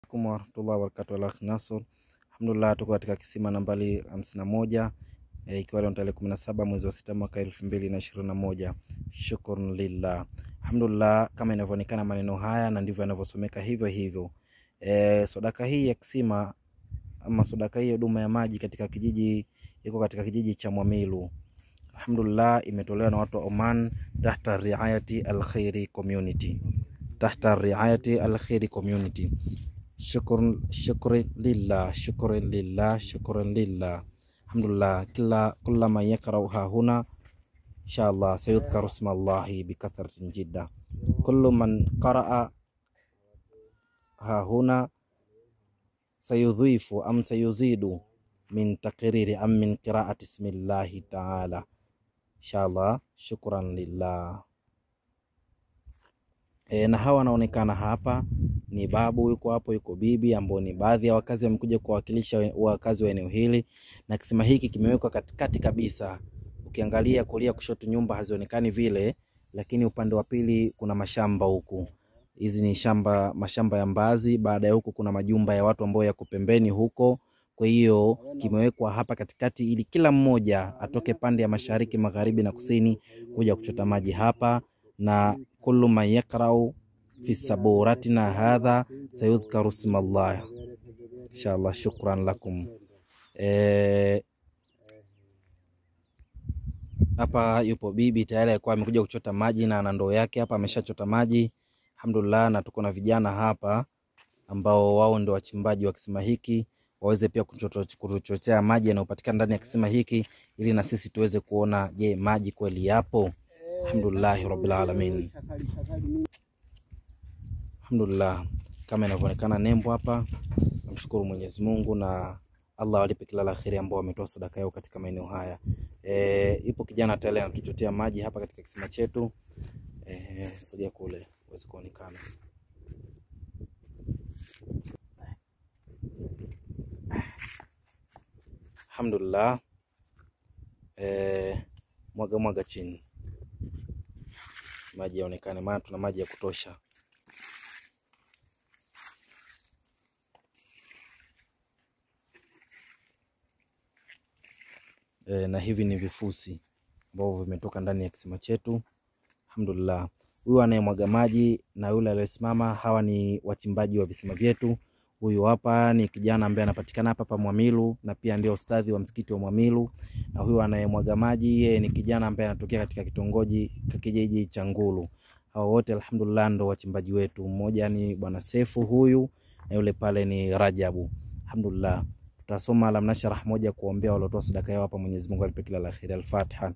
alaikum warahmatullahi wabarakatuh. Al Nasr, alhamdulillah, tuko katika kisima nambari hamsini na moja e, ikiwa leo tarehe kumi na saba mwezi wa sita mwaka elfu mbili na ishirini na moja. Shukrun lillah, alhamdulillah, kama inavyoonekana maneno haya na ndivyo yanavyosomeka hivyo hivyo. E, sadaka hii ya kisima ama sadaka hii ya huduma ya maji katika kijiji iko katika kijiji cha Mwamilu alhamdulillah, imetolewa na watu wa Oman tahta riayati alkhairi community tahta riayati alkhairi community. Shukran, shukran lillah, shukran lillah, shukran lillah. Alhamdulillah, kila kula man yakrau hahuna inshallah sayudhkaru isma Allahi bikathratin jidda. Kullu man qaraa hahuna sayudhifu am sayuzidu min takriri am min qiraati ismillahi taala inshallah. Shukran lillah. E, na hawa wanaonekana hapa ni babu yuko hapo, yuko bibi ambao ni baadhi ya wakazi wamekuja kuwakilisha wakazi wa eneo hili, na kisima hiki kimewekwa katikati kabisa. Ukiangalia kulia, kushoto, nyumba hazionekani vile, lakini upande wa pili kuna mashamba huku. Hizi ni shamba, mashamba ya mbaazi. Baada ya huku kuna majumba ya watu ambao yako pembeni huko. Kwa hiyo kimewekwa hapa katikati ili kila mmoja atoke pande ya mashariki, magharibi na kusini kuja kuchota maji hapa na kullu man yakrau fi saburatina hadha sayudhkaru smallah inshallah. Shukran lakum. Hapa e, yupo bibi tayari alikuwa amekuja kuchota maji na ana ndoo yake hapa, ameshachota maji alhamdulillah, na tuko na vijana hapa ambao wao ndio wachimbaji wa kisima hiki waweze pia kuchotea maji yanayopatikana ndani ya kisima hiki ili na sisi tuweze kuona, je, maji kweli yapo? Alhamdulillahi rabbil alamin, alhamdulillah. Kama inavyoonekana nembo hapa, namshukuru Mwenyezi Mungu na Allah walipe kila la kheri ambao wametoa sadaka yao katika maeneo haya. E, ipo kijana tayari anatuchotea maji hapa katika kisima chetu. E, sogea kule uweze kuonekana. Alhamdulillah. E, mwaga mwaga chini maji yaonekane, maana tuna maji ya kutosha. E, na hivi ni vifusi ambavyo vimetoka ndani ya kisima chetu. Alhamdulillah, huyu anayemwaga maji na yule aliyesimama, hawa ni wachimbaji wa visima vyetu. Huyu hapa ni kijana ambaye anapatikana hapa pa Mwamilu na pia ndio ustadhi wa msikiti wa Mwamilu, na huyu anayemwaga maji yeye ni kijana ambaye anatokea katika kitongoji kijiji cha Ngulu. Hao wote alhamdulillah ndo wachimbaji wetu. Mmoja ni bwana Sefu huyu na yule pale ni Rajabu. Alhamdulillah, tutasoma Alam Nashrah moja kuombea waliotoa sadaka yao hapa. Mwenyezi Mungu alipe kila la kheri. Al-Fatiha.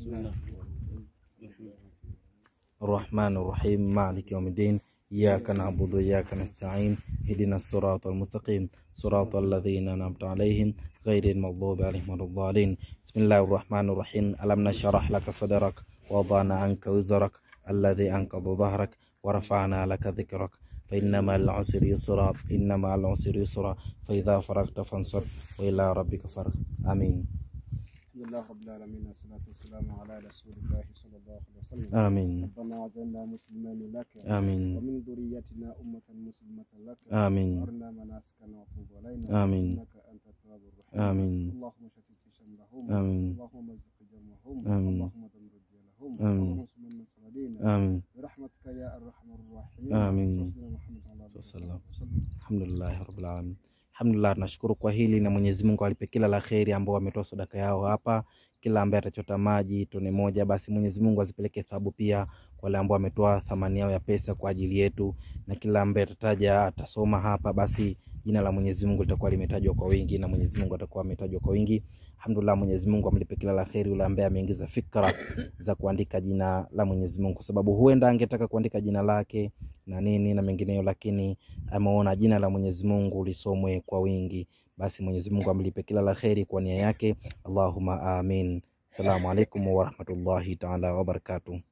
Arrahmanir Rahim Maliki Yawmiddin Iyyaka na'budu wa iyyaka nasta'in ihdina siratal mustaqim siratal ladzina an'amta alaihim ghairil maghdubi alaihim waladdallin. Bismillahir rahmanir rahim. Alam nashrah laka sadrak wa wada'na anka wizrak alladhi anqadha dhahrak wa rafa'na laka dhikrak fa inna ma'al usri yusra inna ma'al usri yusra fa idha faraghta fansab wa ila rabbika farghab. Amin. Alhamdulillah rabbil alamin wassalatu wassalamu ala rasulillah sallallahu alaihi wasallam. Amin. Rabbana waj'alna muslimin laka Amin. wa min dhurriyyatina ummatan muslimatan laka Amin. warina manasikana wa tub alaina Amin. innaka antat tawwabur rahim. Amin. Allahumma shaffit fi shamlahum Amin. Allahumma mazziq jam'ahum Amin. Allahumma damir jalahum Amin. Allahumma sumanna saladina Amin. برحمتك يا ارحم الراحمين آمين. سيدنا محمد على اله وسلم. وسلم Alhamdulillah rabbil alamin. Alhamdulillah, tunashukuru kwa hili na Mwenyezi Mungu alipe kila la kheri ambao wametoa sadaka yao hapa. Kila ambaye atachota maji tone moja, basi Mwenyezi Mungu azipeleke thawabu pia kwa wale ambao wametoa thamani yao ya pesa kwa ajili yetu, na kila ambaye atataja atasoma hapa, basi jina la Mwenyezi Mungu litakuwa limetajwa kwa wingi na Mwenyezi Mungu atakuwa ametajwa kwa wingi. Alhamdulillah, Mwenyezi Mungu amlipe kila la kheri yule ambaye ameingiza fikra za kuandika jina la Mwenyezi Mungu, kwa sababu huenda angetaka kuandika jina lake na nini na mengineyo, lakini ameona jina la Mwenyezi Mungu lisomwe kwa wingi. Basi Mwenyezi Mungu amlipe kila la kheri kwa nia yake. Allahumma amin. Assalamu alaikum warahmatullahi taala wabarakatuh.